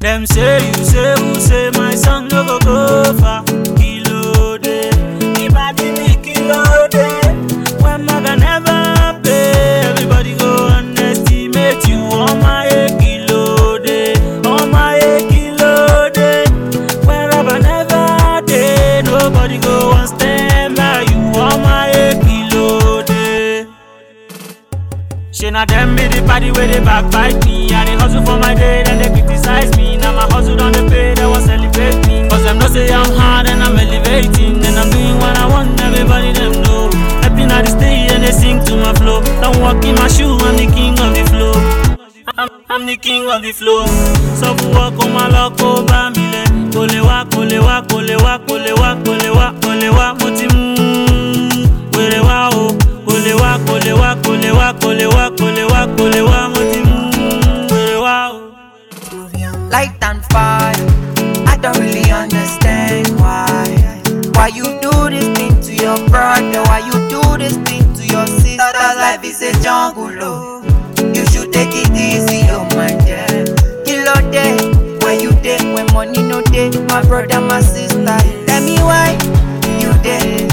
Them say you say who say my song no go go far. Kilo day, ibadi me kilo day. When maga never pay, everybody go underestimate you. On my a kilo day, on my a kilo day. When rubber never day, nobody go and stand by you. On my a kilo day. She na them be the party where they backbite me. I dey hustle for my day, then they criticize me. Now my hustle done the pay, they want celebrate me. Cause them know say I'm hard and I'm elevating. And I'm doing what I want, everybody them know. Stepping out the stage and they sing to my flow. Don't walk in my shoe, I'm the king of the flow. I'm, I'm the king of the flow. So for walk on my luck over me. Kò lè wá, kò lè wá, kò lè wá, kò lè wá, kò lè wá, kò lè wá, mo ti mú wèrè wá o. Kò lè wá, kò lè wá, kò lè wá, kò lè wá, kò lè wá, kò lè wá, mo ti mú wèrè wá o. light and fire. I don't really understand why. Why you do this thing to your brother? Why you do this thing to your sister? Life is a jungle, oh. You should take it easy, oh my dear. Kilo day, where you day? When money no day, my brother, my sister. Tell me why you there?